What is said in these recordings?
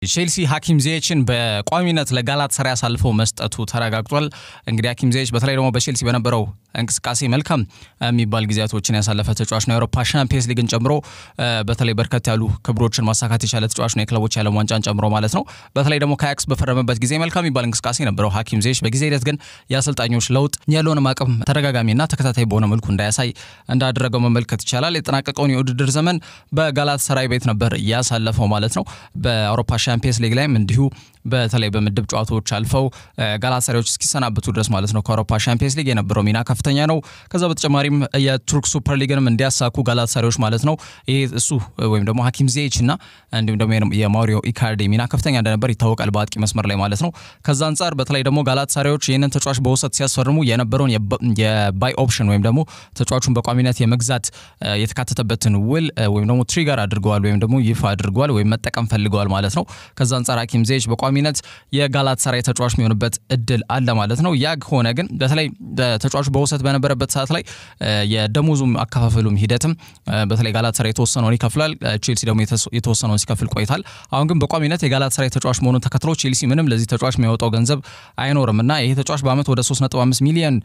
ቼልሲ ሀኪም ዚየችን በቋሚነት ለጋላት ሰራ አሳልፈው መስጠቱ ተረጋግጧል። እንግዲህ ሀኪም ዚየች በተለይ ደግሞ በቼልሲ በነበረው እንቅስቃሴ መልካም የሚባል ጊዜያቶችን ያሳለፈ ተጫዋች ነው። የአውሮፓ ሻምፒየንስ ሊግን ጨምሮ በተለይ በርከት ያሉ ክብሮችን ማሳካት የቻለ ተጫዋች ነው፣ የክለቦች የዓለም ዋንጫን ጨምሮ ማለት ነው። በተለይ ደግሞ ከአያክስ በፈረመበት ጊዜ መልካም የሚባል እንቅስቃሴ ነበረው ሀኪም ዚየች። በጊዜ ሂደት ግን የአሰልጣኞች ለውጥ ያለውንም አቅም ተደጋጋሚና ተከታታይ በሆነ መልኩ እንዳያሳይ እንዳደረገው መመልከት ይቻላል። የጠናቀቀውን የውድድር ዘመን በጋላት ሰራይ ቤት ነበር ያሳለፈው ማለት ነው። በአውሮፓ ሻምፒየንስ ሊግ ላይም እንዲሁ በተለይ በምድብ ጨዋታዎች አልፈው ጋላታሳራዮች እስኪሰናብቱ ድረስ ማለት ነው ከአውሮፓ ሻምፒየንስ ሊግ የነበረው ሚና ከፍተኛ ነው። ከዛ በተጨማሪም የቱርክ ሱፐር ሊግንም እንዲያሳኩ ጋላታሳራዮች ማለት ነው ይሄ እሱ ወይም ደግሞ ሀኪም ዚየች እና እንዲሁም ደግሞ የማውሪዮ ኢካርዲ ሚና ከፍተኛ እንደነበር ይታወቃል በአጥቂ መስመር ላይ ማለት ነው። ከዛ አንጻር በተለይ ደግሞ ጋላታሳራዮች ይህንን ተጫዋች በውሰት ሲያስፈርሙ የነበረውን የባይ ኦፕሽን ወይም ደግሞ ተጫዋቹን በቋሚነት የመግዛት የተካተተበትን ውል ወይም ደግሞ ትሪገር አድርገዋል ወይም ደግሞ ይፋ አድርገዋል ወይም መጠቀም ፈልገዋል ማለት ነው። ከዛ አንጻር ሀኪም ዚየች በቋሚነት የጋላታሳራይ ተጫዋች የሚሆንበት እድል አለ ማለት ነው። ያ ሆነ ግን በተለይ ተጫዋቹ በውሰት በነበረበት ሰዓት ላይ የደሞዙም አከፋፈሉም ሂደትም በተለይ ጋላታሳራይ የተወሰነውን ይከፍላል፣ ቼልሲ ደግሞ የተወሰነውን ሲከፍል ቆይታል። አሁን ግን በቋሚነት የጋላታሳራይ ተጫዋች መሆኑን ተከትሎ ቼልሲ ምንም ለዚህ ተጫዋች የሚያወጣው ገንዘብ አይኖርም እና ይሄ ተጫዋች በአመት ወደ 3.5 ሚሊዮን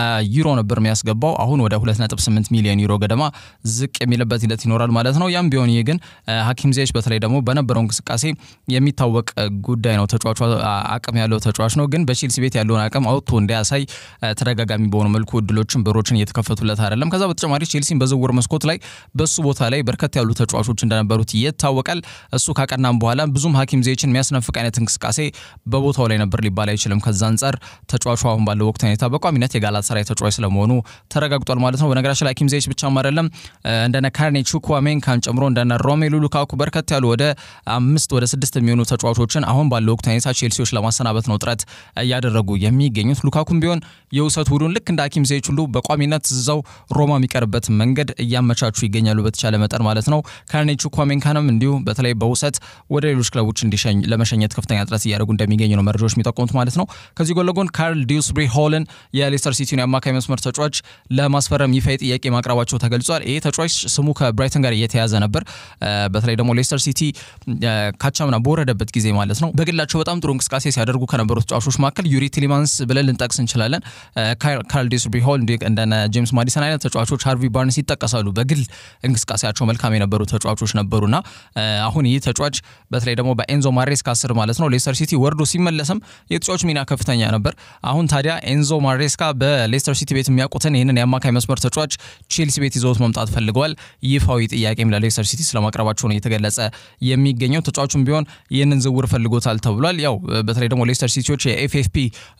ዩሮ ነበር የሚያስገባው አሁን ወደ 2.8 ሚሊዮን ዩሮ ገደማ ዝቅ የሚልበት ሂደት ይኖራል ማለት ነው። ያም ቢሆን ይህ ግን ሀኪም ዚየች በተለይ ደግሞ በነበረው እንቅስቃሴ የሚታወቅ ጉዳይ ነው። ተጫዋቹ አቅም ያለው ተጫዋች ነው። ግን በቼልሲ ቤት ያለውን አቅም አውጥቶ እንዲያሳይ ተደጋጋሚ በሆኑ መልኩ እድሎችን በሮችን እየተከፈቱለት አይደለም። ከዛ በተጨማሪ ቼልሲን በዝውውር መስኮት ላይ በሱ ቦታ ላይ በርከት ያሉ ተጫዋቾች እንደነበሩት ይታወቃል። እሱ ካቀናም በኋላ ብዙም ሀኪም ዚየችን የሚያስነፍቅ አይነት እንቅስቃሴ በቦታው ላይ ነበር ሊባል አይችልም። ከዛ አንጻር ተጫዋቹ አሁን ባለው ወቅት ሁኔታ በቋሚነት የጋላታሳራይ ተጫዋች ስለመሆኑ ተረጋግጧል ማለት ነው። በነገራችን ላይ ሀኪም ዚየች ብቻም አይደለም እንደነ ካርኔ ቹክዋሜንካን ጨምሮ እንደነ ሮሜሉ ሉካኩ በርከት ያሉ ወደ አምስት ወደ ስድስት የሚሆኑ ተጫዋቾችን አሁን ባለው ወቅት ሁኔታ ቼልሲዎች ለማሰናበት ነው ጥረት እያደረጉ የሚገኙት። ሉካኩም ቢሆን የውሰት ውሉን ልክ እንደ ሀኪም ዚየች ሁሉ በቋሚነት እዛው ሮማ የሚቀርበት መንገድ እያመቻቹ ይገኛሉ በተቻለ መጠን ማለት ነው። ካርኔ ቹክዋሜንካንም እንዲሁ በተለይ በውሰት ወደ ሌሎች ክለቦች እንዲሸኝ ለመሸኘት ከፍተኛ ጥረት እያደረጉ እንደሚገኙ ነው መረጃዎች የሚጠቁሙት ማለት ነው። ከዚህ ጎን ለጎን ካርል ዲውስብሪ ሆልን የሌስተር ሲቲን የአማካይ መስመር ተጫዋች ለማስፈረም ይፋ ጥያቄ ማቅረባቸው ተገልጿል። ይህ ተጫዋች ስሙ ከብራይተን ጋር እየተያዘ ነበር። በተለይ ደግሞ ሌስተር ሲቲ ካቻምና በወረደበት ጊዜ ማለት ነው በግላቸው በጣም ጥሩ እንቅስቃሴ ሲያደርጉ ከነበሩ ተጫዋቾች መካከል ዩሪ ቲሊማንስ ብለን ልንጠቅስ እንችላለን። ካርል ዲውስብሪ ሆል እንደነ ጄምስ ማዲሰን አይነት ተጫዋቾች፣ ሃርቪ ባርንስ ይጠቀሳሉ። በግል እንቅስቃሴያቸው መልካም የነበሩ ተጫዋቾች ነበሩና አሁን ይህ ተጫዋች በተለይ ደግሞ በኤንዞ ማሬስካ ስር ማለት ነው ሌስተር ሲቲ ወርዶ ሲመለስም የተጫዋች ሚና ከፍተኛ ነበር። አሁን ታዲያ ኤንዞ ማሬስካ በሌስተር ሲቲ ቤት የሚያውቁትን ይህንን የአማካይ መስመር ተጫዋች ቼልሲ ቤት ይዘውት መምጣት ፈልገዋል። ይፋዊ ጥያቄም ለሌስተር ሲቲ ስለማቅረባቸው ነው እየተገለጸ የሚገኘው። ተጫዋቹም ቢሆን ይህንን ዝውውር ፈልጎታል ተብሏል። ያው በተለይ ደግሞ ሌስተር ሲቲዎች የኤፍኤፍፒ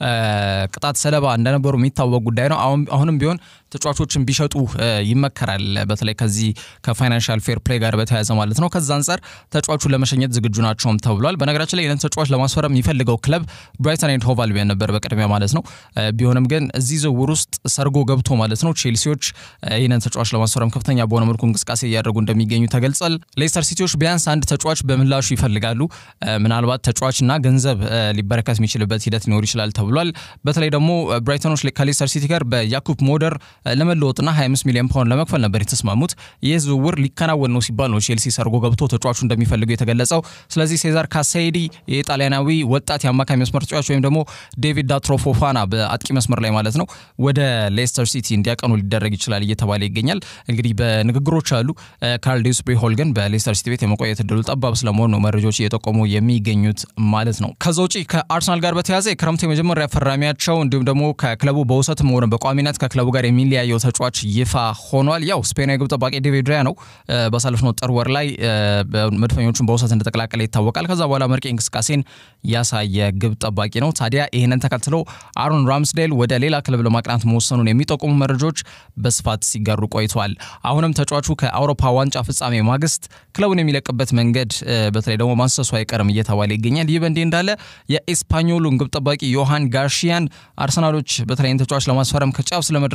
ቅጣት ሰለባ እንደነበሩ የሚታወቅ ጉዳይ ነው። አሁንም ቢሆን ተጫዋቾችን ቢሸጡ ይመከራል። በተለይ ከዚህ ከፋይናንሻል ፌር ፕሌይ ጋር በተያያዘ ማለት ነው። ከዛ አንጻር ተጫዋቹን ለመሸኘት ዝግጁ ናቸውም ተብሏል። በነገራችን ላይ ይህንን ተጫዋች ለማስፈረም የሚፈልገው ክለብ ብራይተን ኤንድ ሆቭ አልቢዮን ነበር በቅድሚያ ማለት ነው። ቢሆንም ግን እዚህ ዝውውር ውስጥ ሰርጎ ገብቶ ማለት ነው ቼልሲዎች ይህንን ተጫዋች ለማስፈረም ከፍተኛ በሆነ መልኩ እንቅስቃሴ እያደረጉ እንደሚገኙ ተገልጿል። ሌስተር ሲቲዎች ቢያንስ አንድ ተጫዋች በምላሹ ይፈልጋሉ። ምናልባት ተጫዋችና ገንዘብ ሊበረከት የሚችልበት ሂደት ሊኖር ይችላል ተብሏል። በተለይ ደግሞ ብራይተኖች ከሌስተር ሲቲ ጋር በያኩብ ሞደር ለመለወጥና 25 ሚሊዮን ፓውንድ ለመክፈል ነበር የተስማሙት። ይህ ዝውውር ሊከናወን ነው ሲባል ነው ቼልሲ ሰርጎ ገብቶ ተጫዋቹ እንደሚፈልገው የተገለጸው። ስለዚህ ሴዛር ካሳይዲ የጣሊያናዊ ወጣት የአማካይ መስመር ተጫዋች ወይም ደግሞ ዴቪድ ዳትሮ ፎፋና በአጥቂ መስመር ላይ ማለት ነው ወደ ሌስተር ሲቲ እንዲያቀኑ ሊደረግ ይችላል እየተባለ ይገኛል። እንግዲህ በንግግሮች አሉ። ካርል ዲውስብሪ ሆል ግን በሌስተር ሲቲ ቤት የመቆየት እድሉ ጠባብ ስለመሆኑ ነው መረጃዎች እየጠቆሙ የሚገኙት ማለት ነው። ከዛ ውጪ ከአርሰናል ጋር በተያያዘ የክረምቱ የመጀመሪያ ፈራሚያቸው እንዲሁም ደግሞ ከክለቡ በውሰትም ሆነ በቋሚነት ከክለቡ ጋር የሚለያየው ተጫዋች ይፋ ሆኗል። ያው ስፔናዊ ግብ ጠባቂ ዴቪድ ራያ ነው። ባሳለፍነው ጥር ወር ላይ መድፈኞቹን በውሰት እንደተቀላቀለ ይታወቃል። ከዛ በኋላ መርቄ እንቅስቃሴን ያሳየ ግብ ጠባቂ ነው። ታዲያ ይህንን ተከትሎ አሮን ራምስዴል ወደ ሌላ ክለብ ለማቅናት መወሰኑን የሚጠቁሙ መረጃዎች በስፋት ሲጋሩ ቆይተዋል። አሁንም ተጫዋቹ ከአውሮፓ ዋንጫ ፍጻሜ ማግስት ክለቡን የሚለቅበት መንገድ በተለይ ደግሞ ማንሰሱ አይቀርም እየተባለ ይገኛል። ይህ በእንዲህ እንዳለ የኤስፓኞሉን ግብ ጠባቂ ዮሃን ጋርሺያን አርሰናሎች በተለይም ተጫዋች ለማስፈረም ከጫፍ ስለመድረሳቸው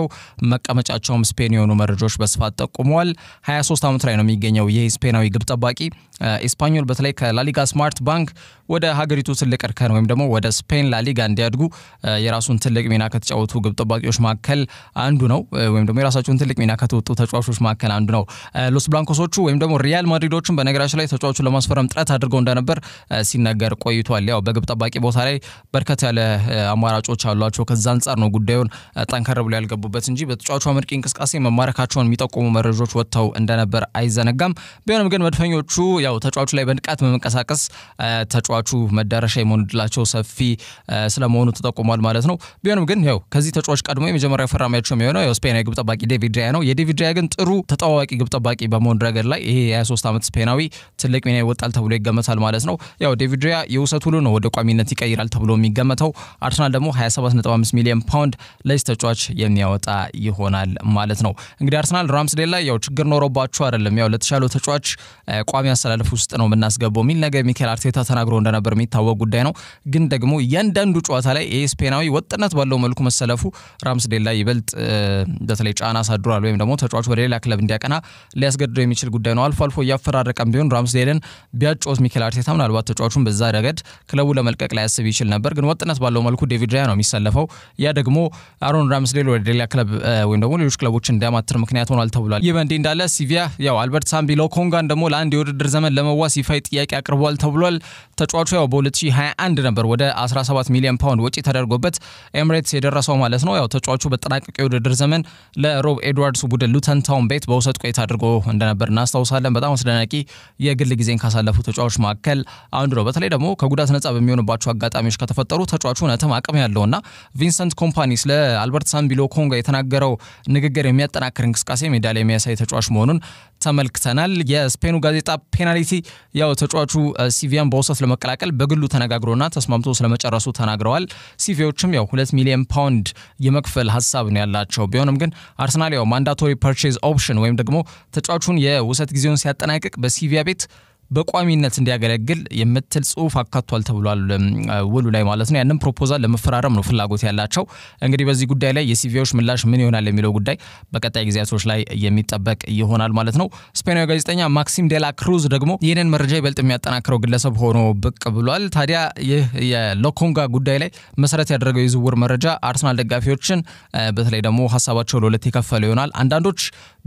መቀመጫቸውም ስፔን የሆኑ መረጃዎች በስፋት ጠቁመዋል። 23 ዓመት ላይ ነው የሚገኘው ይህ ስፔናዊ ግብ ጠባቂ። ኤስፓኞል በተለይ ከላሊጋ ስማርት ባንክ ወደ ሀገሪቱ ትልቅ እርከን ወይም ደግሞ ወደ ስፔን ላሊጋ እንዲያድጉ የራሱን ትልቅ ሚና ከተጫወቱ ግብ ጠባቂዎች መካከል አንዱ ነው። ወይም ደግሞ የራሳቸውን ትልቅ ሚና ከተወጡ ተጫዋቾች መካከል አንዱ ነው። ሎስ ብላንኮሶቹ ወይም ደግሞ ሪያል ማድሪዶችን በነገራችን ላይ ተጫዋቹን ለማስፈረም ጥረት አድርገው እንደነበር ሲነገር ቆይቷል። ያው በግብ ጠባቂ ቦታ ላይ በርከት ያለ አማራጮች አሏቸው። ከዛ አንጻር ነው ጉዳዩን ጠንከር ብሎ ያልገቡበት እንጂ በተጫዋቹ አመርቂ እንቅስቃሴ መማረካቸውን የሚጠቁሙ መረጃዎች ወጥተው እንደነበር አይዘነጋም። ቢሆንም ግን መድፈኞቹ ያው ተጫዋቹ ላይ በንቃት በመንቀሳቀስ ተጫዋቹ መዳረሻ የመሆን እድላቸው ሰፊ ስለመሆኑ ተጠቁሟል ማለት ነው። ቢሆንም ግን ያው ከዚህ ተጫዋች ቀድሞ የመጀመሪያ ፈራሚያቸው የሚሆነው ያው ስፔናዊ ግብ ጠባቂ ዴቪድ ራያ ነው። የዴቪድ ራያ ግን ጥሩ ተጠዋዋቂ ግብ ጠባቂ በመሆን ረገድ ላይ ይሄ የ23 ዓመት ስፔናዊ ትልቅ ሚና ይወጣል ተብሎ ይገመታል ማለት ነው። ያው ዴቪድ ራያ የውሰት ሁሉ ነው ወደ ቋሚነት ይቀይራል ተብሎ የሚገመተው። አርሰናል ደግሞ 275 ሚሊዮን ፓውንድ ለዚህ ተጫዋች የሚያወጣ ይሆናል ማለት ነው። እንግዲህ አርሰናል ራምስዴል ላይ ያው ችግር ኖሮባቸው አይደለም ያው ለተሻለው ተጫዋች ቋሚ አሰላለፍ ውስጥ ነው የምናስገባው የሚል ነገር ሚካኤል አርቴታ ተናግሮ እንደነበር የሚታወቅ ጉዳይ ነው። ግን ደግሞ እያንዳንዱ ጨዋታ ላይ ይህ ስፔናዊ ወጥነት ባለው መልኩ መሰለፉ ራምስዴል ላይ ይበልጥ በተለይ ጫና አሳድሯል፣ ወይም ደግሞ ተጫዋቹ ወደ ሌላ ክለብ እንዲያቀና ሊያስገድደው የሚችል ጉዳይ ነው። አልፎ አልፎ እያፈራረቀም ቢሆን ራምስዴልን ቢያጫወት ሚካኤል አርቴታ ምናልባት ተጫዋቹን በዛ ረገድ ክለቡ ለመልቀቅ ላያስብ ይችል ነበር። ግን ወጥነት ባለው መልኩ ዴቪድ ራያ ነው የሚሰለፈው። ያ ደግሞ አሮን ራምስዴል ወደ ሌላ ክለብ ወይም ደግሞ ሌሎች ክለቦች እንዲያማትር ምክንያት ሆኗል ተብሏል። ይህ በእንዲህ እንዳለ ሲቪያ ያው አልበርት ሳምቢ ሎኮንጋን ደግሞ ለአንድ የውድድር ዘመን ለመዋስ ይፋዊ ጥያቄ አቅርቧል ተብሏል። ተጫዋቹ ያው በ2021 ነበር ወደ 17 ሚሊዮን ፓውንድ ወጪ ተደርጎበት ኤምሬትስ የደረሰው ማለት ነው። ያው ተጫዋቹ በጠናቀቀ የውድድር ዘመን ለሮብ ኤድዋርድስ ቡድን ሉተን ታውን ቤት በውሰት ቆይታ አድርጎ እንደነበር እናስታውሳለን። በጣም አስደናቂ የግል ጊዜን ካሳለፉ ተጫዋቾች መካከል አንዱ ነው። በተለይ ደግሞ ከጉዳት ነጻ በሚሆንባቸው አጋጣሚዎች ከተፈጠሩ ተጫዋቹ እውነትም አቅም ያለውና ቪንሰንት ኮምፓኒ ስለ አልበርት ሳምቢ ሎኮንጋ የተናገረው ንግግር የሚያጠናክር እንቅስቃሴ ሜዳ ላይ የሚያሳይ ተጫዋች መሆኑን ተመልክተናል። የስፔኑ ጋዜጣ ፔናልቲ ያው ተጫዋቹ ሲቪያን በውሰት ለመቀላቀል በግሉ ተነጋግሮና ተስማምቶ ስለመጨረሱ ተናግረዋል። ሲቪዎችም ያው ሁለት ሚሊዮን ፓውንድ የመክፈል ሀሳብ ነው ያላቸው። ቢሆንም ግን አርሰናል ያው ማንዳቶሪ ፐርቼዝ ኦፕሽን ወይም ደግሞ ተጫዋቹን የውሰት ጊዜውን ሲያጠናቅቅ በሲቪያ ቤት በቋሚነት እንዲያገለግል የምትል ጽሁፍ አካቷል ተብሏል ውሉ ላይ ማለት ነው። ያንም ፕሮፖዛል ለመፈራረም ነው ፍላጎት ያላቸው። እንግዲህ በዚህ ጉዳይ ላይ የሲቪዎች ምላሽ ምን ይሆናል የሚለው ጉዳይ በቀጣይ ጊዜያቶች ላይ የሚጠበቅ ይሆናል ማለት ነው። ስፔናዊ ጋዜጠኛ ማክሲም ዴላ ክሩዝ ደግሞ ይህንን መረጃ ይበልጥ የሚያጠናክረው ግለሰብ ሆኖ ብቅ ብሏል። ታዲያ ይህ የሎኮንጋ ጉዳይ ላይ መሰረት ያደረገው የዝውውር መረጃ አርሰናል ደጋፊዎችን በተለይ ደግሞ ሀሳባቸው ለሁለት የከፈለ ይሆናል። አንዳንዶች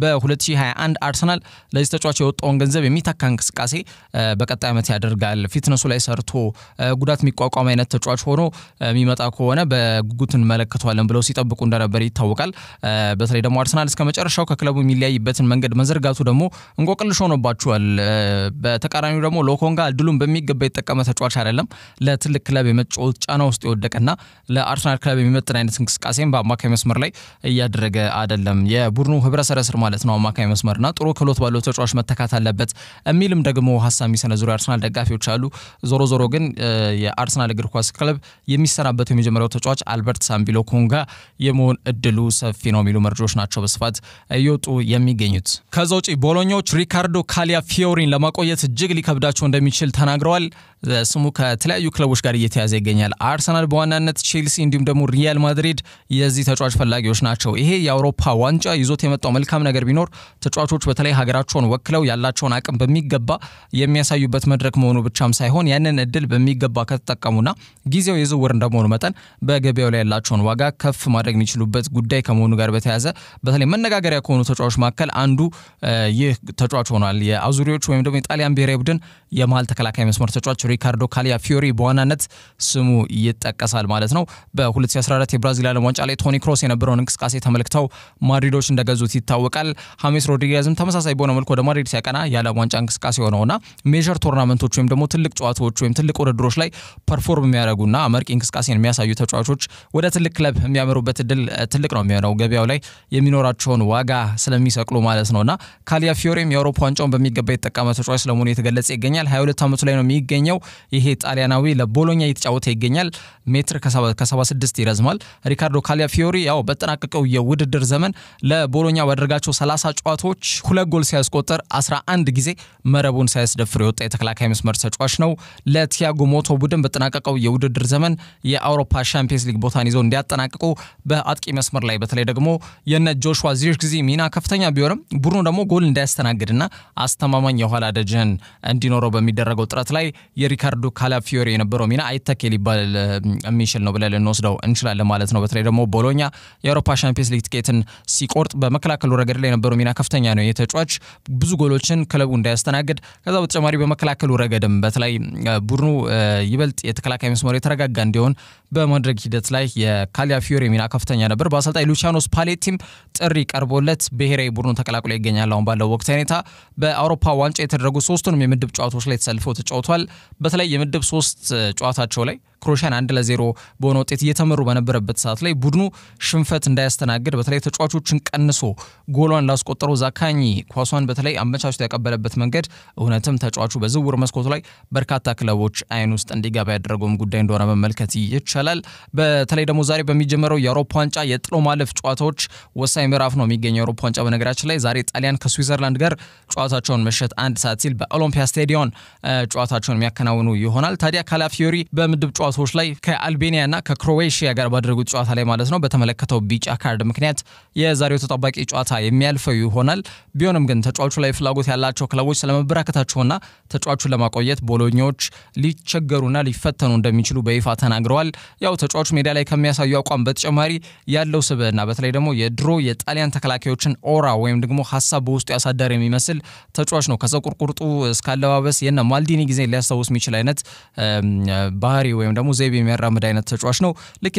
በ2021 አርሰናል ለዚህ ተጫዋች የወጣውን ገንዘብ የሚተካ እንቅስቃሴ በቀጣይ ዓመት ያደርጋል። ፊትነሱ ላይ ሰርቶ ጉዳት የሚቋቋም አይነት ተጫዋች ሆኖ የሚመጣ ከሆነ በጉጉት እንመለከተዋለን ብለው ሲጠብቁ እንደነበር ይታወቃል። በተለይ ደግሞ አርሰናል እስከ መጨረሻው ከክለቡ የሚለያይበትን መንገድ መዘርጋቱ ደግሞ እንቆቅልሽ ሆኖባቸዋል። በተቃራኒው ደግሞ ሎኮንጋ እድሉን በሚገባ የተጠቀመ ተጫዋች አይደለም። ለትልቅ ክለብ የመጫወት ጫና ውስጥ የወደቀና ለአርሰናል ክለብ የሚመጥን አይነት እንቅስቃሴም በአማካይ መስመር ላይ እያደረገ አይደለም። የቡድኑ ህብረ ሰረስር ማለት ነው አማካይ መስመርና ጥሩ ክህሎት ባለው ተጫዋች መተካት አለበት የሚልም ደግሞ ሀሳብ የሚሰነዝሩ የአርሰናል ደጋፊዎች አሉ። ዞሮ ዞሮ ግን የአርሰናል እግር ኳስ ክለብ የሚሰናበተው የመጀመሪያው ተጫዋች አልበርት ሳምቢ ሎኮንጋ የመሆን እድሉ ሰፊ ነው የሚሉ መረጃዎች ናቸው በስፋት እየወጡ የሚገኙት። ከዛ ውጪ ቦሎኛዎች ሪካርዶ ካሊያ ፊዮሪን ለማቆየት እጅግ ሊከብዳቸው እንደሚችል ተናግረዋል። ስሙ ከተለያዩ ክለቦች ጋር እየተያዘ ይገኛል። አርሰናል በዋናነት ቼልሲ፣ እንዲሁም ደግሞ ሪያል ማድሪድ የዚህ ተጫዋች ፈላጊዎች ናቸው። ይሄ የአውሮፓ ዋንጫ ይዞት የመጣው መልካም ነገር ቢኖር ተጫዋቾች በተለይ ሀገራቸውን ወክለው ያላቸውን አቅም በሚገባ የሚያሳዩበት መድረክ መሆኑ ብቻም ሳይሆን ያንን እድል በሚገባ ከተጠቀሙና ጊዜው የዝውውር እንደመሆኑ መጠን በገበያው ላይ ያላቸውን ዋጋ ከፍ ማድረግ የሚችሉበት ጉዳይ ከመሆኑ ጋር በተያያዘ በተለይ መነጋገሪያ ከሆኑ ተጫዋቾች መካከል አንዱ ይህ ተጫዋች ሆኗል። የአዙሪዎች ወይም ደግሞ የጣሊያን ብሔራዊ ቡድን የመሀል ተከላካይ መስመር ተጫዋች ሪካርዶ ካሊያ ፊዮሪ በዋናነት ስሙ ይጠቀሳል ማለት ነው። በ2014 የብራዚል ዓለም ዋንጫ ላይ ቶኒ ክሮስ የነበረውን እንቅስቃሴ ተመልክተው ማድሪዶች እንደገዙት ይታወቃል። ሀሜስ ሮድሪጌዝም ተመሳሳይ በሆነ መልኩ ወደ ማድሪድ ሲያቀና የዓለም ዋንጫ እንቅስቃሴ ሆነውና ሜጀር ቶርናመንቶች ወይም ደግሞ ትልቅ ጨዋታዎች ወይም ትልቅ ውድድሮች ላይ ፐርፎርም የሚያደርጉና አመርቂ እንቅስቃሴን የሚያሳዩ ተጫዋቾች ወደ ትልቅ ክለብ የሚያመሩበት እድል ትልቅ ነው የሚሆነው ገበያው ላይ የሚኖራቸውን ዋጋ ስለሚሰቅሉ ማለት ነውና ካሊያ ፊዮሬም የአውሮፓ ዋንጫውን በሚገባ የተጠቀመ ተጫዋች ስለመሆኑ የተገለጸ ይገኛል። 22 ዓመቱ ላይ ነው የሚገኘው። ይሄ ጣሊያናዊ ለቦሎኛ እየተጫወተ ይገኛል። ሜትር ከ76 ይረዝማል። ሪካርዶ ካሊያ ፊዮሪ ያው በጠናቀቀው የውድድር ዘመን ለቦሎኛ ባደረጋቸው 30 ጨዋታዎች ሁለት ጎል ሲያስቆጠር 11 ጊዜ መረቡን ሳያስ ሳያስደፍር የወጣ የተከላካይ መስመር ተጫዋች ነው። ለቲያጎ ሞቶ ቡድን በጠናቀቀው የውድድር ዘመን የአውሮፓ ሻምፒየንስ ሊግ ቦታን ይዘው እንዲያጠናቅቁ በአጥቂ መስመር ላይ በተለይ ደግሞ የነ ጆሹዋ ዚርክዚ ሚና ከፍተኛ ቢሆንም ቡድኑ ደግሞ ጎል እንዳያስተናግድና አስተማማኝ የኋላ ደጀን እንዲኖረው በሚደረገው ጥረት ላይ የሪካርዶ ካላፊዮሪ የነበረው ሚና አይተኬ ሊባል የሚችል ነው ብለን ልንወስደው እንችላለን ማለት ነው። በተለይ ደግሞ ቦሎኛ የአውሮፓ ሻምፒየንስ ሊግ ትኬትን ሲቆርጥ በመከላከሉ ረገድ ላይ የነበረው ሚና ከፍተኛ ነው። የተጫዋች ብዙ ጎሎችን ክለቡ እንዳያስተናግድ ከዛ በተጨማሪ በመከላከሉ ረገድም በተለይ ቡድኑ ይበልጥ የተከላካይ መስመሩ የተረጋጋ እንዲሆን በማድረግ ሂደት ላይ የካላፊዮሪ ሚና ከፍተኛ ነበር። በአሰልጣኝ ሉቺያኖ ስፓሌቲም ጥሪ ቀርቦለት ብሔራዊ ቡድኑ ተቀላቅሎ ይገኛል። አሁን ባለው ወቅታዊ ሁኔታ በአውሮፓ ዋንጫ የተደረጉ ሶስቱንም የምድብ ጨዋታዎች ላይ ተሰልፈው ተጫውቷል። በተለይ የምድብ ሶስት ጨዋታቸው ላይ ክሮሻን አንድ ለዜሮ በሆነ ውጤት እየተመሩ በነበረበት ሰዓት ላይ ቡድኑ ሽንፈት እንዳያስተናግድ በተለይ ተጫዋቾችን ቀንሶ ጎሏን ላስቆጠረው ዛካኝ ኳሷን በተለይ አመቻችቶ ያቀበለበት መንገድ እውነትም ተጫዋቹ በዝውውር መስኮቱ ላይ በርካታ ክለቦች አይን ውስጥ እንዲገባ ያደረገውም ጉዳይ እንደሆነ መመልከት ይቻላል። በተለይ ደግሞ ዛሬ በሚጀመረው የአውሮፓ ዋንጫ የጥሎ ማለፍ ጨዋታዎች ወሳኝ ምዕራፍ ነው የሚገኘው የአውሮፓ ዋንጫ። በነገራችን ላይ ዛሬ ጣሊያን ከስዊዘርላንድ ጋር ጨዋታቸውን ምሽት አንድ ሰዓት ሲል በኦሎምፒያ ስቴዲዮን ጨዋታቸውን የሚያከናውኑ ይሆናል። ታዲያ ካላፊዮሪ በምድብ ጨዋታዎች ላይ ከአልቤኒያና ከክሮዌሽያ ጋር ባደረጉት ጨዋታ ላይ ማለት ነው በተመለከተው ቢጫ ካርድ ምክንያት የዛሬው ተጠባቂ ጨዋታ የሚያልፈው ይሆናል። ቢሆንም ግን ተጫዋቹ ላይ ፍላጎት ያላቸው ክለቦች ስለመበራከታቸውና ተጫዋቹን ለማቆየት ቦሎኞች ሊቸገሩና ሊፈተኑ እንደሚችሉ በይፋ ተናግረዋል። ያው ተጫዋቹ ሜዳ ላይ ከሚያሳዩ አቋም በተጨማሪ ያለው ስብዕና በተለይ ደግሞ የድሮ የጣሊያን ተከላካዮችን ኦራ ወይም ደግሞ ሀሳብ በውስጡ ያሳደር የሚመስል ተጫዋች ነው። ከፀጉር ቁርጡ እስከ አለባበስ የነ ማልዲኒ ጊዜ ሊያስታውስ የሚችል አይነት ባህሪ ወይም ደግሞ ዘይቤ የሚያራምድ አይነት ተጫዋች ነው። ልክ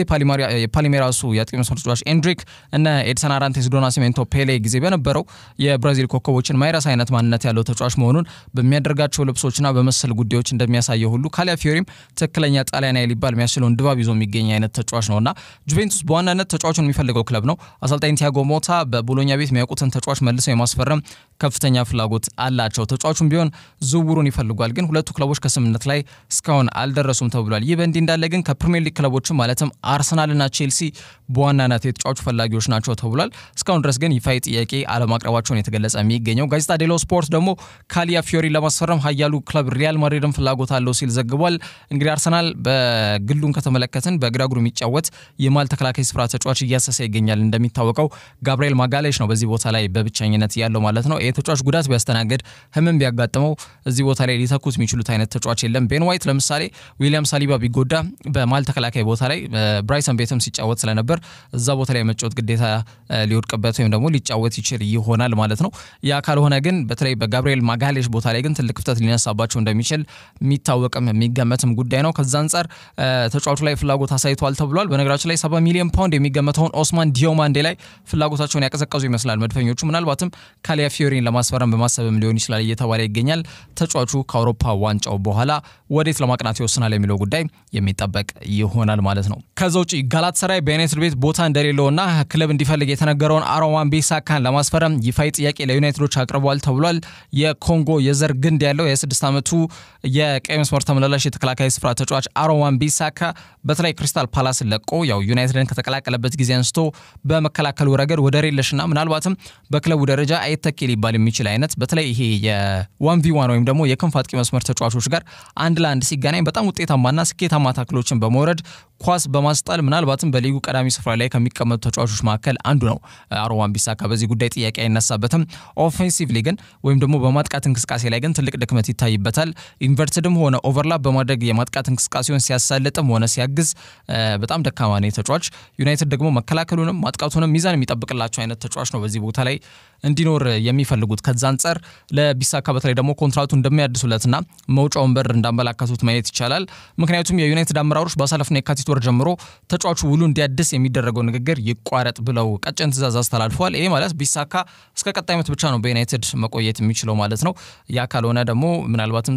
የፓሊሜራሱ የአጥቂ መስመር ተጫዋች ኤንድሪክ እና ኤድሰን አራንቴስ ዶ ናሲሜንቶ ፔሌ ጊዜ በነበረው የብራዚል ኮከቦችን ማይረሳ አይነት ማንነት ያለው ተጫዋች መሆኑን በሚያደርጋቸው ልብሶችና በመሰል ጉዳዮች እንደሚያሳየው ሁሉ ካላፊዮሪም ትክክለኛ ጣሊያናዊ ሊባል የሚያስችለውን ድባብ ይዞ የሚገኝ አይነት ተጫዋች ነው እና ጁቬንቱስ በዋናነት ተጫዋቹን የሚፈልገው ክለብ ነው። አሰልጣኝ ቲያጎ ሞታ በቦሎኛ ቤት የሚያውቁትን ተጫዋች መልሰው የማስፈረም ከፍተኛ ፍላጎት አላቸው። ተጫዋቹም ቢሆን ዝውውሩን ይፈልጓል፣ ግን ሁለቱ ክለቦች ከስምምነት ላይ እስካሁን አልደረሱም ተብሏል። ይህ በእንዲህ እንዳለ ግን ከፕሪሚየር ሊግ ክለቦችም ማለትም አርሰናልና ቼልሲ በዋናነት የተጫዋቹ ፈላጊዎች ናቸው ተብሏል። እስካሁን ድረስ ግን ይፋዊ ጥያቄ አለማቅረባቸውን የተገለጸ የሚገኘው ጋዜጣ ዴሎ ስፖርት ደግሞ ካላፊዮሪ ለማስፈረም ኃያሉ ክለብ ሪያል ማድሪድን ፍላጎት አለው ሲል ዘግቧል። እንግዲህ አርሰናል በግሉን ከተመለከትን በግራ እግሩ የሚጫወት የማል ተከላካይ ስፍራ ተጫዋች እያሰሰ ይገኛል። እንደሚታወቀው ጋብርኤል ማጋሌሽ ነው በዚህ ቦታ ላይ በብቸኝነት ያለው ማለት ነው። ይህ ተጫዋች ጉዳት ቢያስተናግድ ህመም ቢያጋጥመው እዚህ ቦታ ላይ ሊተኩት የሚችሉት አይነት ተጫዋች የለም። ቤን ዋይት ለምሳሌ ዊሊያም ሳሊባ ቢጎዳ በማል ተከላካይ ቦታ ላይ ብራይሰን ቤትም ሲጫወት ስለነበር እዛ ቦታ ላይ የመጫወት ግዴታ ሊወድቅበት ወይም ደግሞ ሊጫወት ይችል ይሆናል ማለት ነው። ያ ካልሆነ ግን በተለይ በጋብርኤል ማጋሌሽ ቦታ ላይ ግን ትልቅ ክፍተት ሊነሳባቸው እንደሚችል የሚታወቅም የሚገመትም ጉዳይ ነው። ከዛ አንጻር ተጫዋቹ ላይ ፍላጎት አሳይቷል ተብሏል። በነገራችን ላይ ሰባ ሚሊዮን ፓውንድ የሚገመተውን ኦስማን ዲዮማንዴ ላይ ፍላጎታቸውን ያቀዘቀዙ ይመስላል መድፈኞቹ። ምናልባትም ካላፊዮሪን ለማስፈረም በማሰብም ሊሆን ይችላል እየተባለ ይገኛል። ተጫዋቹ ከአውሮፓ ዋንጫው በኋላ ወዴት ለማቅናት ይወስናል የሚለው ጉዳይ የሚጠበቅ ይሆናል ማለት ነው። ከዛ ውጭ ጋላታሳራይ በዩናይትድ ቤት ቦታ እንደሌለውና ክለብ እንዲፈልግ የተነገረውን አሮን wan-bissaka ለማስፈረም ይፋዊ ጥያቄ ለዩናይትዶች አቅርበዋል ተብሏል። የኮንጎ የዘር ግንድ ያለው የ26 ዓመቱ የቀይ መስመር ተመላላሽ የተከላካይ ስፍራ ተጫዋች አሮን wan-bissaka በተለይ ክሪስታል ፓላስን ለቆ ያው ዩናይትድን ከተቀላቀለበት ጊዜ አንስቶ በመከላከሉ ረገድ ወደር የለሽና ምናልባትም በክለቡ ደረጃ አይተኬ ሊባል የሚችል አይነት በተለይ ይሄ የዋን ቪ ዋን ወይም ደግሞ የክንፍ አጥቂ መስመር ተጫዋቾች ጋር አንድ ለአንድ ሲገናኝ በጣም ውጤታማና ስኬታማ ታክሎችን በመውረድ ኳስ በማስጣል ምናልባትም በሊጉ ቀዳሚ ስፍራ ላይ ከሚቀመጡ ተጫዋቾች መካከል አንዱ ነው አሮን wan-bissaka። በዚህ ጉዳይ ጥያቄ አይነሳበትም። ኦፌንሲቭሊ ግን ወይም ደግሞ በማጥቃት እንቅስቃሴ ላይ ግን ትልቅ ድክመት ይታይበታል። ኢንቨርትድም ሆነ ኦቨርላፕ በማድረግ የማጥቃት እንቅስቃሴውን ሲያሳልጥም ሆነ ሲያግዝ በጣም ደካማ ነው ተጫዋች። ዩናይትድ ደግሞ መከላከሉንም ማጥቃቱንም ሚዛን የሚጠብቅላቸው አይነት ተጫዋች ነው በዚህ ቦታ ላይ እንዲኖር የሚፈልጉት። ከዛ አንጻር ለቢሳካ በተለይ ደግሞ ኮንትራቱ እንደሚያድሱለትና መውጫውን በር እንዳመላከቱት ማየት ይቻላል። ምክንያቱም የዩናይትድ አመራሮች ባሳለፍነው የካቲት ወር ጀምሮ ተጫዋቹ ውሉ እንዲያድስ የሚደረገው ንግግር ይቋረጥ ብለው ቀጭን ትዕዛዝ አስተላልፈዋል። ይሄ ማለት ቢሳካ እስከ ቀጣይ ዓመት ብቻ ነው በዩናይትድ መቆየት የሚችለው ማለት ነው። ያ ካልሆነ ደግሞ ምናልባትም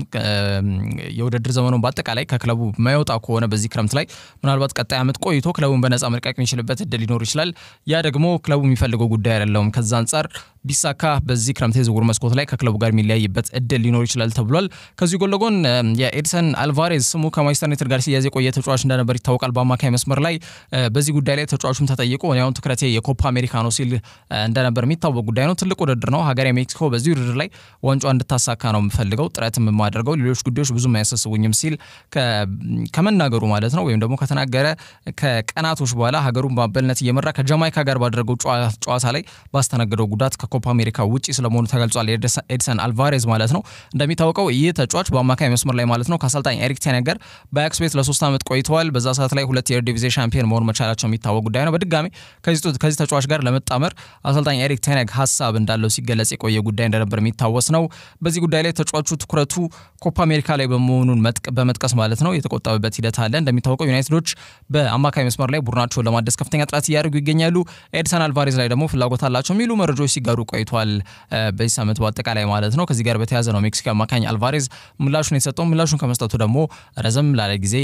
የውድድር ዘመኑን በአጠቃላይ ከክለቡ ማይወጣ ከሆነ በዚህ ክረምት ላይ ምናልባት ቀጣይ ዓመት ቆይቶ ክለቡን በነፃ መልቀቅ የሚችልበት እድል ሊኖር ይችላል። ያ ደግሞ ክለቡ የሚፈልገው ጉዳይ አይደለም። ከዛ አንጻር ቢሳካ በዚህ ክረምት የዝውውር መስኮት ላይ ከክለቡ ጋር የሚለያይበት እድል ሊኖር ይችላል ተብሏል። ከዚህ ጎን ለጎን የኤድሰን አልቫሬዝ ስሙ ከማንቸስተር ዩናይትድ ጋር ሲያዝ የቆየ ተጫዋች እንደነበር ይታወቃል። በአማካይ መስመር ላይ በዚህ ጉዳይ ላይ ተጫዋቹም ተጠይቆ ያሁን ትኩረቴ የኮፓ አሜሪካ ነው ሲል እንደነበር የሚታወቅ ጉዳይ ነው። ትልቅ ውድድር ነው። ሀገሬ ሜክሲኮ በዚህ ውድድር ላይ ዋንጫ እንድታሳካ ነው የምፈልገው፣ ጥረትም የማደርገው ሌሎች ጉዳዮች ብዙም አያሳስቡኝም ሲል ከመናገሩ ማለት ነው ወይም ደግሞ ከተናገረ ከቀናቶች በኋላ ሀገሩን በአበልነት እየመራ ከጃማይካ ጋር ባደረገው ጨዋታ ላይ ባስተናገደው ጉዳት ከኮፓ አሜሪካ ውጪ ስለመሆኑ ተገልጿል። ኤድሰን አልቫሬዝ ማለት ነው። እንደሚታወቀው ይህ ተጫዋች በአማካይ መስመር ላይ ማለት ነው ከአሰልጣኝ ኤሪክ ቴን ጋር በአያክስ ቤት ለሶስት ዓመት ቆይተዋል። በዛ ሰዓት ላይ ሁለት የኤርዲቪዜ ሻምፒዮን መሆን መቻላቸው የሚታወቅ ጉዳይ ነው። በድጋሚ ከዚህ ተጫዋች ጋር ለመጣመር አሰልጣኝ ኤሪክ ቴነግ ሀሳብ እንዳለው ሲገለጽ የቆየ ጉዳይ እንደነበር የሚታወስ ነው። በዚህ ጉዳይ ላይ ተጫዋቹ ትኩረቱ ኮፓ አሜሪካ ላይ በመሆኑን በመጥቀስ ማለት ነው የተቆጠበበት ሂደት አለ። እንደሚታወቀው ዩናይትዶች በአማካይ መስመር ላይ ቡድናቸውን ለማደስ ከፍተኛ ጥረት እያደረጉ ይገኛሉ። ኤድሰን አልቫሬዝ ላይ ደግሞ ፍላጎት አላቸው የሚሉ መረጃዎች ሲጋሩ ቆይቷል። በዚህ ሳምንት በአጠቃላይ ማለት ነው። ከዚህ ጋር በተያያዘ ነው ሜክሲኮ አማካኝ አልቫሬዝ ምላሹን የተሰጠው። ምላሹን ከመስጠቱ ደግሞ ረዘም ላለ ጊዜ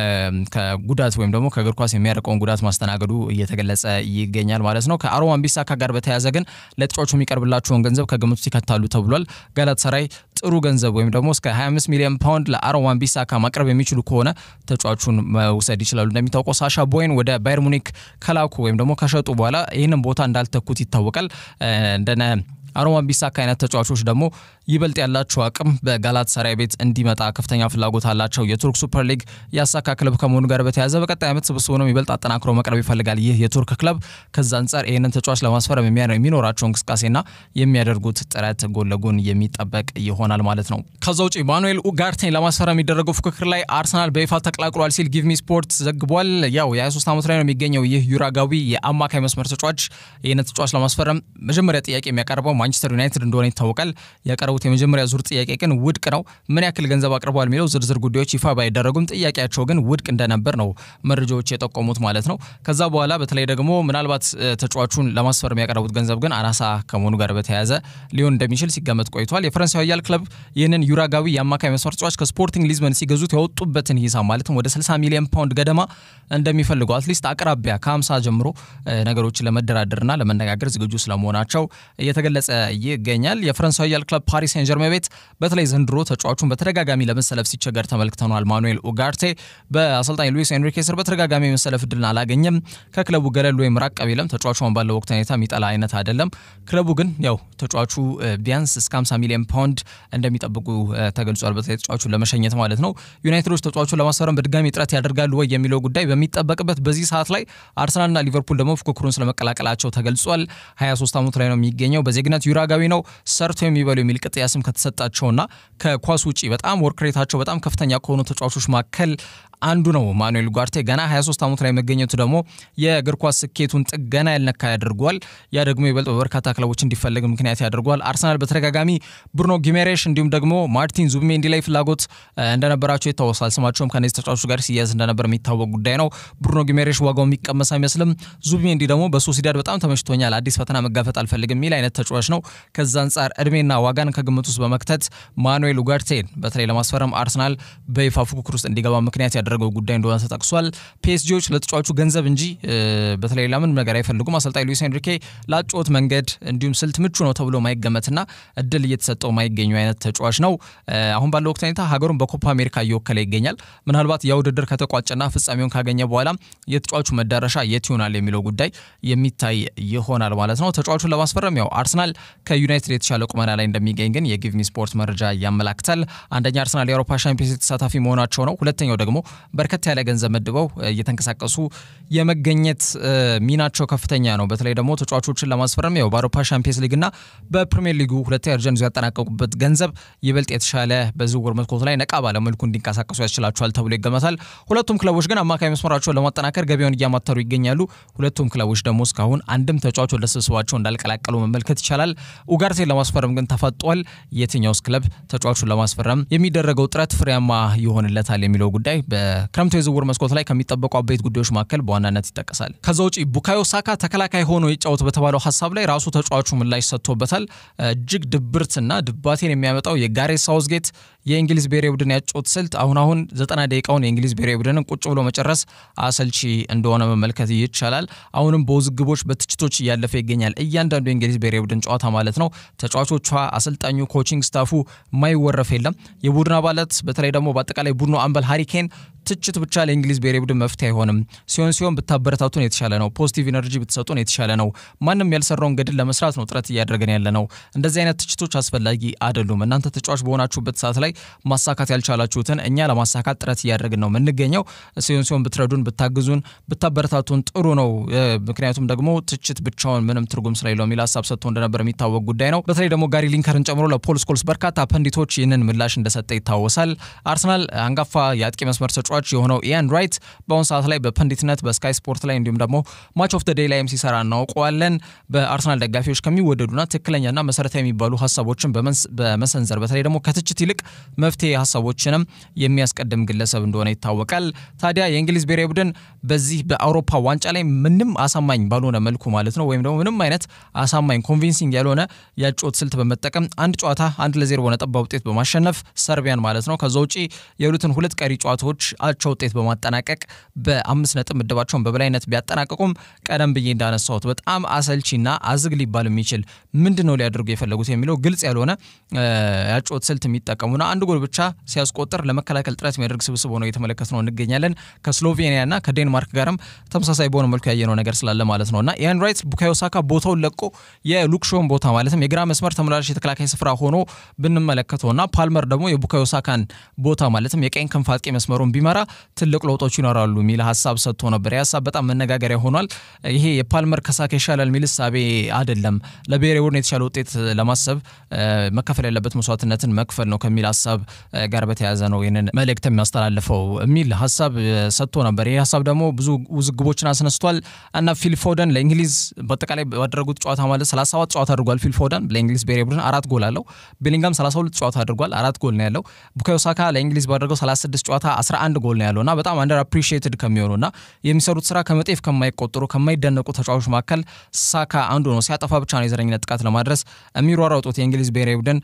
ከጉዳት ወይም ደግሞ ከእግር ኳስ የሚያርቀውን ጉዳት ማስተናገዱ እየተገለጸ ይገኛል ማለት ነው። ከአሮን wan-bissaka ጋር በተያያዘ ግን ለተጫዋቹ የሚቀርብላቸውን ገንዘብ ከግምት ውስጥ ይከታሉ ተብሏል። ጋላታሳራይ ጥሩ ገንዘብ ወይም ደግሞ እስከ 25 ሚሊዮን ፓውንድ ለአሮን wan-bissaka ማቅረብ የሚችሉ ከሆነ ተጫዋቹን መውሰድ ይችላሉ። እንደሚታወቀው ሳሻ ቦይን ወደ ባየር ሙኒክ ከላኩ ወይም ደግሞ ከሸጡ በኋላ ይህንን ቦታ እንዳልተኩት ይታወቃል። እንደነ አሮን wan-bissaka አይነት ተጫዋቾች ደግሞ ይበልጥ ያላቸው አቅም በጋላት ሰራይ ቤት እንዲመጣ ከፍተኛ ፍላጎት አላቸው። የቱርክ ሱፐር ሊግ ያሳካ ክለብ ከመሆኑ ጋር በተያያዘ በቀጣይ ዓመት ስብስቡንም ይበልጥ አጠናክሮ መቅረብ ይፈልጋል። ይህ የቱርክ ክለብ ከዛ አንጻር ይህንን ተጫዋች ለማስፈረም የሚኖራቸው እንቅስቃሴና የሚያደርጉት ጥረት ጎን ለጎን የሚጠበቅ ይሆናል ማለት ነው። ከዛ ውጭ ማኑኤል ኡጋርቴን ለማስፈረም የሚደረገው ፉክክር ላይ አርሰናል በይፋ ተቀላቅሏል ሲል ጊቭሚ ስፖርት ዘግቧል። ያው የ23 ዓመት ላይ ነው የሚገኘው ይህ ዩራጋዊ የአማካይ መስመር ተጫዋች ይህንን ተጫዋች ለማስፈረም መጀመሪያ ጥያቄ የሚያቀርበው ማንቸስተር ዩናይትድ እንደሆነ ይታወቃል። ያቀረቡት የመጀመሪያ ዙር ጥያቄ ግን ውድቅ ነው። ምን ያክል ገንዘብ አቅርበዋል የሚለው ዝርዝር ጉዳዮች ይፋ ባይደረጉም ጥያቄያቸው ግን ውድቅ እንደነበር ነው መረጃዎች የጠቆሙት ማለት ነው። ከዛ በኋላ በተለይ ደግሞ ምናልባት ተጫዋቹን ለማስፈረም ያቀረቡት ገንዘብ ግን አናሳ ከመሆኑ ጋር በተያያዘ ሊሆን እንደሚችል ሲገመት ቆይቷል። የፈረንሳዊ ኃያል ክለብ ይህንን ዩራጋዊ የአማካይ መስመር ተጫዋች ከስፖርቲንግ ሊዝበን ሲገዙት ያወጡበትን ሂሳብ ማለትም ወደ 60 ሚሊዮን ፓውንድ ገደማ እንደሚፈልጉ አትሊስት አቅራቢያ ከ50 ጀምሮ ነገሮችን ለመደራደርና ለመነጋገር ዝግጁ ስለመሆናቸው እየተገለጸ ይገኛል። የፈረንሳዊ ኃያል ክለብ ፓሪስ ሴን ጀርሜን ቤት በተለይ ዘንድሮ ተጫዋቹን በተደጋጋሚ ለመሰለፍ ሲቸገር ተመልክተኗል። ማኑኤል ኡጋርቴ በአሰልጣኝ ሉዊስ ኤንሪኬ ስር በተደጋጋሚ የመሰለፍ እድልን አላገኘም። ከክለቡ ገለል ወይም ራቅ ቢለም ተጫዋቹን ባለው ወቅት ሁኔታ የሚጠላ አይነት አይደለም። ክለቡ ግን ያው ተጫዋቹ ቢያንስ እስከ 50 ሚሊዮን ፓውንድ እንደሚጠብቁ ተገልጿል። በተለይ ተጫዋቹን ለመሸኘት ማለት ነው። ዩናይትዶች ተጫዋቹን ለማስፈረም በድጋሚ ጥረት ያደርጋሉ ወይ የሚለው ጉዳይ በሚጠበቅበት በዚህ ሰዓት ላይ አርሰናልና ሊቨርፑል ደግሞ ፉክክሩን ስለመቀላቀላቸው ተገልጿል። 23 ዓመቱ ላይ ነው የሚገኘው። በዜግነት ዩራጋዊ ነው። ሰርቶ የሚበሉ የሚል ቅጥያ ስም ከተሰጣቸውና ከኳስ ውጪ በጣም ወርክሬታቸው በጣም ከፍተኛ ከሆኑ ተጫዋቾች መካከል አንዱ ነው። ማኑኤል ኡጋርቴ ገና 23 ዓመቱ ላይ መገኘቱ ደግሞ የእግር ኳስ ስኬቱን ጥገና ያልነካ ያደርጓል። ያ ደግሞ ይበልጥ በበርካታ ክለቦች እንዲፈለግ ምክንያት ያደርጓል። አርሰናል በተደጋጋሚ ብሩኖ ጊሜሬሽ እንዲሁም ደግሞ ማርቲን ዙቢሜንዲ ላይ ፍላጎት እንደነበራቸው ይታወሳል። ስማቸውም ከነዚህ ተጫዋቾች ጋር ሲያዝ እንደነበር የሚታወቅ ጉዳይ ነው። ብሩኖ ጊሜሬሽ ዋጋው የሚቀመስ አይመስልም። ዙቢሜንዲ ደግሞ በሶሲዳድ በጣም ተመችቶኛል፣ አዲስ ፈተና መጋፈጥ አልፈልግም የሚል አይነት ተጫዋች ነው። ከዛ አንጻር እድሜና ዋጋን ከግምት ውስጥ በመክተት ማኑኤል ኡጋርቴን በተለይ ለማስፈረም አርሰናል በይፋ ፉክክር ውስጥ እንዲገባ ምክንያት ያደረገው ጉዳይ እንደሆነ ተጠቅሷል። ፒኤስጂዎች ለተጫዋቹ ገንዘብ እንጂ በተለይ ለምን ነገር አይፈልጉም። አሰልጣኝ ሉዊስ ኤንሪኬ ላጮት መንገድ እንዲሁም ስልት ምቹ ነው ተብሎ ማይገመትና እድል እየተሰጠው ማይገኙ አይነት ተጫዋች ነው። አሁን ባለው ወቅት ሁኔታ ሀገሩን በኮፓ አሜሪካ እየወከለ ይገኛል። ምናልባት ያ ውድድር ከተቋጨና ፍጻሜውን ካገኘ በኋላ የተጫዋቹ መዳረሻ የት ይሆናል የሚለው ጉዳይ የሚታይ ይሆናል ማለት ነው። ተጫዋቹን ለማስፈረም ያው አርሰናል ከዩናይትድ የተሻለ ቁመና ላይ እንደሚገኝ ግን የጊቭሚ ስፖርት መረጃ ያመላክታል። አንደኛ አርሰናል የአውሮፓ ሻምፒዮንስ ተሳታፊ መሆናቸው ነው። ሁለተኛው ደግሞ በርከት ያለ ገንዘብ መድበው እየተንቀሳቀሱ የመገኘት ሚናቸው ከፍተኛ ነው። በተለይ ደግሞ ተጫዋቾችን ለማስፈረም ያው በአውሮፓ ሻምፒዮንስ ሊግና በፕሪሚየር ሊጉ ሁለተኛ ደረጃን ይዘው ያጠናቀቁበት ገንዘብ ይበልጥ የተሻለ በዝውውር መስኮቱ ላይ ነቃ ባለመልኩ እንዲንቀሳቀሱ ያስችላቸዋል ተብሎ ይገመታል። ሁለቱም ክለቦች ግን አማካይ መስመራቸውን ለማጠናከር ገበያውን እያማተሩ ይገኛሉ። ሁለቱም ክለቦች ደግሞ እስካሁን አንድም ተጫዋች ወደ ስብስባቸው እንዳልቀላቀሉ መመልከት ይቻላል። ኡጋርቴን ለማስፈረም ግን ተፋጧል። የትኛውስ ክለብ ተጫዋቹን ለማስፈረም የሚደረገው ጥረት ፍሬያማ ይሆንለታል የሚለው ጉዳይ በክረምቱ የዝውውር መስኮት ላይ ከሚጠበቁ አበይት ጉዳዮች መካከል በዋናነት ይጠቀሳል። ከዛ ውጪ ቡካዮ ሳካ ተከላካይ ሆኖ ይጫወት በተባለው ሀሳብ ላይ ራሱ ተጫዋቹ ምላሽ ሰጥቶበታል። እጅግ ድብርትና ድባቴን የሚያመጣው የጋሬት ሳውዝጌት የእንግሊዝ ብሔራዊ ቡድን ያጮት ስልት አሁን አሁን ዘጠና ደቂቃውን የእንግሊዝ ብሔራዊ ቡድንን ቁጭ ብሎ መጨረስ አሰልቺ እንደሆነ መመልከት ይቻላል። አሁንም በውዝግቦች በትችቶች እያለፈ ይገኛል። እያንዳንዱ የእንግሊዝ ብሔራዊ ቡድን ጨዋታ ማለት ነው። ተጫዋቾቿ፣ አሰልጣኙ፣ ኮቺንግ ስታፉ ማይወረፍ የለም። የቡድን አባላት በተለይ ደግሞ በአጠቃላይ ቡድኑ አምበል ሃሪኬን ትችት ብቻ ለእንግሊዝ ብሔራዊ ቡድን መፍትሄ አይሆንም። ሲሆን ሲሆን ብታበረታቱን የተሻለ ነው። ፖዚቲቭ ኢነርጂ ብትሰጡን የተሻለ ነው። ማንም ያልሰራውን ገድል ለመስራት ነው ጥረት እያደረገን ያለ ነው። እንደዚህ አይነት ትችቶች አስፈላጊ አይደሉም። እናንተ ተጫዋች በሆናችሁበት ሰዓት ላይ ማሳካት ያልቻላችሁትን እኛ ለማሳካት ጥረት እያደረግን ነው የምንገኘው። ሲሆን ሲሆን ብትረዱን፣ ብታግዙን፣ ብታበረታቱን ጥሩ ነው። ምክንያቱም ደግሞ ትችት ብቻውን ምንም ትርጉም ስለሌለው የሚል ሀሳብ ሰጥቶ እንደነበር የሚታወቅ ጉዳይ ነው። በተለይ ደግሞ ጋሪ ሊንከርን ጨምሮ ለፖል ስኮልስ በርካታ ፐንዲቶች ይህንን ምላሽ እንደሰጠ ይታወሳል። አርሰናል አንጋፋ የአጥቂ መስመር ተጫዋች የሆነው ኢያን ራይት በአሁኑ ሰዓት ላይ በፐንዲትነት በስካይ ስፖርት ላይ እንዲሁም ደግሞ ማች ኦፍ ደ ዴይ ላይም ሲሰራ እናውቀዋለን። በአርሰናል ደጋፊዎች ከሚወደዱና ትክክለኛና መሰረታዊ የሚባሉ ሀሳቦችን በመሰንዘር በተለይ ደግሞ ከትችት ይልቅ መፍትሄ ሀሳቦችንም የሚያስቀድም ግለሰብ እንደሆነ ይታወቃል። ታዲያ የእንግሊዝ ብሔራዊ ቡድን በዚህ በአውሮፓ ዋንጫ ላይ ምንም አሳማኝ ባልሆነ መልኩ ማለት ነው ወይም ደግሞ ምንም አይነት አሳማኝ ኮንቪንሲንግ ያልሆነ የአጨዋወት ስልት በመጠቀም አንድ ጨዋታ አንድ ለዜሮ በሆነ ጠባብ ውጤት በማሸነፍ ሰርቢያን ማለት ነው ከዛ ውጪ የሁለትን ሁለት ቀሪ ጨዋታዎች አቻ ውጤት በማጠናቀቅ በአምስት ነጥብ ምድባቸውን በበላይነት ቢያጠናቀቁም ቀደም ብዬ እንዳነሳሁት በጣም አሰልቺና አዝግ ሊባል የሚችል ምንድን ነው ሊያደርጉ የፈለጉት የሚለው ግልጽ ያልሆነ የአጨዋወት ስልት የሚጠቀሙና አንድ ጎል ብቻ ሲያስቆጥር ለመከላከል ጥረት የሚያደርግ ስብስብ ሆነው እየተመለከት ነው እንገኛለን። ከስሎቬኒያና ከዴንማርክ ጋርም ተመሳሳይ በሆነ መልኩ ያየነው ነገር ስላለ ማለት ነው እና ኢያን ራይት ቡካዮ ሳካ ቦታውን ለቆ የሉክሾን ቦታ ማለትም የግራ መስመር ተመላላሽ የተከላካይ ስፍራ ሆኖ ብንመለከተውና ፓልመር ደግሞ የቡካዮ ሳካን ቦታ ማለትም የቀኝ ክንፍ አጥቂ መስመሩን ቢመራ ትልቅ ለውጦች ይኖራሉ የሚል ሀሳብ ሰጥቶ ነበር። ይህ ሀሳብ በጣም መነጋገሪያ ሆኗል። ይሄ የፓልመር ከሳካ ይሻላል የሚል እሳቤ አይደለም። ለብሔራዊ ቡድን የተሻለ ውጤት ለማሰብ መከፈል ያለበት መስዋዕትነትን መክፈል ነው ከሚል ሀሳብ ጋር በተያያዘ ነው ይህንን መልእክት የሚያስተላልፈው የሚል ሀሳብ ሰጥቶ ነበር። ይህ ሀሳብ ደግሞ ብዙ ውዝግቦችን አስነስቷል እና ፊል ፎደን ለእንግሊዝ በአጠቃላይ ባደረጉት ጨዋታ ማለት 37 ጨዋታ አድርጓል። ፊል ፎደን ለእንግሊዝ ብሔራዊ ቡድን አራት ጎል አለው። ቤሊንጋም 32 ጨዋታ አድርጓል፣ አራት ጎል ነው ያለው። ቡካዮ ሳካ ለእንግሊዝ ባደረገው 36 ጨዋታ 11 ጎል ነው ያለው እና በጣም አንደር አፕሪሺየትድ ከሚሆኑ እና የሚሰሩት ስራ ከመጤፍ ከማይቆጠሩ ከማይደነቁ ተጫዋቾች መካከል ሳካ አንዱ ነው። ሲያጠፋ ብቻ ነው የዘረኝነት ጥቃት ለማድረስ የሚሯሯጡት የእንግሊዝ ብሔራዊ ቡድን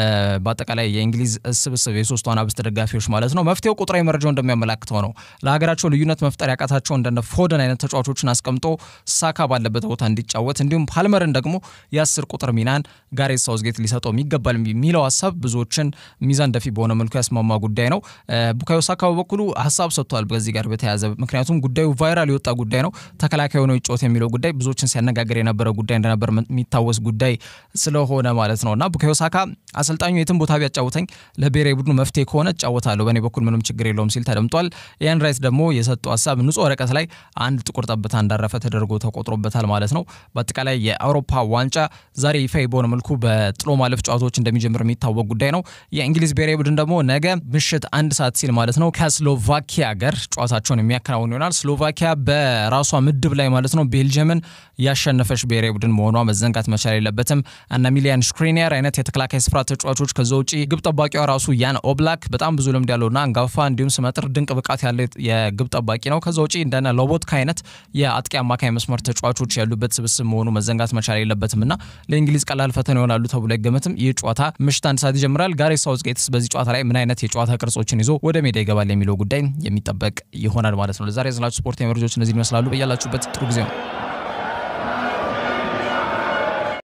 በአጠቃላይ የእንግሊዝ ስብስብ የሶስቱ አናብስት ደጋፊዎች ማለት ነው። መፍትሄው ቁጥራዊ መረጃው እንደሚያመላክተው ነው። ለሀገራቸው ልዩነት መፍጠር ያቃታቸው እንደነ ፎደን አይነት ተጫዋቾችን አስቀምጦ ሳካ ባለበት ቦታ እንዲጫወት እንዲሁም ፓልመርን ደግሞ የአስር ቁጥር ሚናን ጋሬት ሳውዝጌት ሊሰጠው የሚገባል የሚለው ሀሳብ ብዙዎችን ሚዛን ደፊ በሆነ መልኩ ያስማማ ጉዳይ ነው። ቡካዮ ሳካ በበኩሉ ሀሳብ ሰጥቷል በዚህ ጋር በተያያዘ ምክንያቱም ጉዳዩ ቫይራል የወጣ ጉዳይ ነው። ተከላካይ ሆነው ይጫወት የሚለው ጉዳይ ብዙዎችን ሲያነጋገር የነበረ ጉዳይ እንደነበር የሚታወስ ጉዳይ ስለሆነ ማለት ነው እና ቡካዮ ሳካ አሰልጣኙ የትም ቦታ ቢያጫውተኝ ለብሔራዊ ቡድኑ መፍትሄ ከሆነ እጫወታለሁ፣ በእኔ በኩል ምንም ችግር የለውም ሲል ተደምጧል። ኢያን ራይት ደግሞ የሰጠው ሀሳብ ንጹህ ወረቀት ላይ አንድ ጥቁር ጠብታ እንዳረፈ ተደርጎ ተቆጥሮበታል ማለት ነው። በአጠቃላይ የአውሮፓ ዋንጫ ዛሬ ይፋ በሆነ መልኩ በጥሎ ማለፍ ጨዋታዎች እንደሚጀምር የሚታወቅ ጉዳይ ነው። የእንግሊዝ ብሔራዊ ቡድን ደግሞ ነገ ምሽት አንድ ሰዓት ሲል ማለት ነው ከስሎቫኪያ ጋር ጨዋታቸውን የሚያከናውን ይሆናል። ስሎቫኪያ በራሷ ምድብ ላይ ማለት ነው ቤልጅየምን ያሸነፈች ብሔራዊ ቡድን መሆኗ መዘንጋት መቻል የለበትም። እነ ሚሊያን ሽክሪኒያር አይነት የተከላካይ ስፍራ ተጫዋቾች ከዛ ውጪ ግብ ጠባቂዋ ራሱ ያን ኦብላክ በጣም ብዙ ልምድ ያለውና አንጋፋ እንዲሁም ስመጥር ድንቅ ብቃት ያለ የግብ ጠባቂ ነው። ከዛ ውጪ እንደነ ሎቦትካ አይነት የአጥቂ አማካይ መስመር ተጫዋቾች ያሉበት ስብስብ መሆኑ መዘንጋት መቻል የለበትም እና ለእንግሊዝ ቀላል ፈተና ይሆናሉ ተብሎ አይገመትም። ይህ ጨዋታ ምሽት አንድ ሰዓት ይጀምራል። ጋሬት ሳውዝጌትስ በዚህ ጨዋታ ላይ ምን አይነት የጨዋታ ቅርጾችን ይዞ ወደ ሜዳ ይገባል የሚለው ጉዳይ የሚጠበቅ ይሆናል ማለት ነው። ለዛሬ ያዝናችሁ ስፖርት መረጃዎች እነዚህ ይመስላሉ። በያላችሁበት ጥሩ ጊዜ ነው።